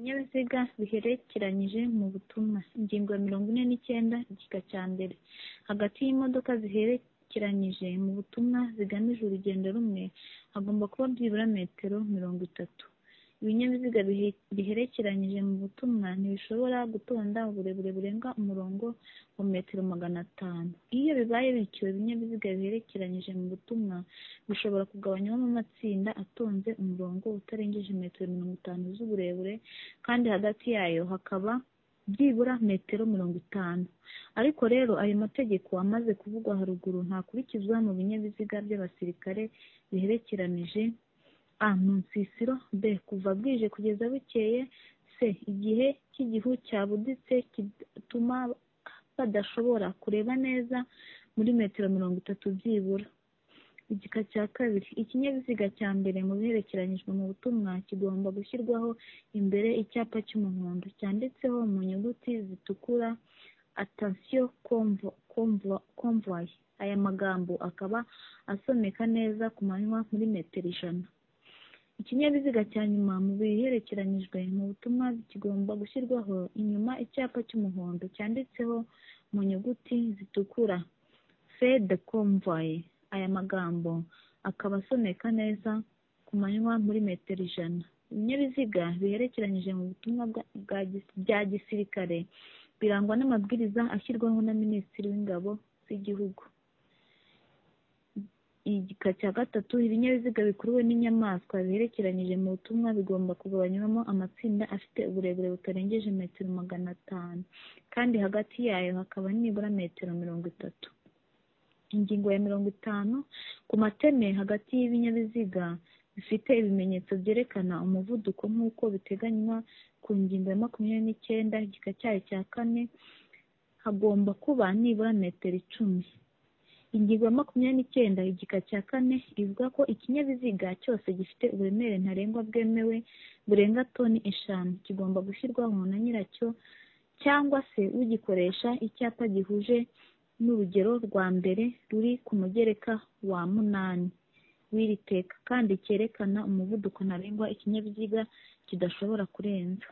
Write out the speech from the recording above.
Ibinyabiziga biherekeranyije mu butumwa. Ingingo ya mirongo ine n'icyenda igika cya mbere. Hagati y'imodoka ziherekeranyije mu butumwa zigamije urugendo rumwe hagomba kuba byibura metero mirongo itatu. Ibinyabiziga biherekeranyije mu butumwa ntibishobora gutonda uburebure burenga umurongo wa metero magana atanu. Iyo bibaye bityo, ibinyabiziga biherekeranyije mu butumwa bishobora kugabanywamo amatsinda atonze umurongo utarengeje metero mirongo itanu z'uburebure kandi hagati yayo hakaba byibura metero mirongo itanu. Ariko rero ayo mategeko amaze kuvugwa haruguru ntakurikizwa mu binyabiziga by'abasirikare biherekeranyije a. mu nsisiro b. kuva bwije kugeza bukeye c. igihe cy'igihu cyabuditse kigatuma badashobora kureba neza muri metero mirongo itatu byibura. Igika cya kabiri. Ikinyabiziga cya mbere mu biherekeranyijwe mu butumwa kigomba gushyirwaho imbere icyapa cy'umuhondo cyanditseho mu nyuguti zitukura attention convoy. Aya magambo akaba asomeka neza ku manywa muri metero ijana. Ikinyabiziga cya nyuma mu biherekeranyijwe mu butumwa kigomba gushyirwaho inyuma icyapa cy'umuhondo cyanditseho mu nyuguti zitukura feu de convoy. Aya magambo akaba asomeka neza ku manywa muri metero ijana. Ibinyabiziga biherekeranyije mu butumwa bya gisirikare birangwa n'amabwiriza ashyirwaho na Minisitiri w'Ingabo z'Igihugu. Igika cya gatatu. Ibinyabiziga bikuruwe n'inyamaswa biherekeranyije mu butumwa bigomba kugabanywamo amatsinda afite uburebure butarengeje metero magana atanu kandi hagati yayo hakaba nibura metero mirongo itatu. Ingingo ya mirongo itanu ku mateme hagati y'ibinyabiziga bifite ibimenyetso byerekana umuvuduko nk'uko biteganywa ku ngingo ya makumyabiri n'icyenda igika cyayo cya kane hagomba kuba nibura metero icumi. Ingingo ya makumyabiri n'icyenda igika cya kane ivuga ko ikinyabiziga cyose gifite uburemere ntarengwa bwemewe burenga toni eshanu kigomba gushyirwaho na nyiracyo cyangwa se ugikoresha icyapa gihuje n'urugero rwa mbere ruri ku mugereka wa munani w'iri teka kandi cyerekana umuvuduko ntarengwa ikinyabiziga kidashobora kurenza.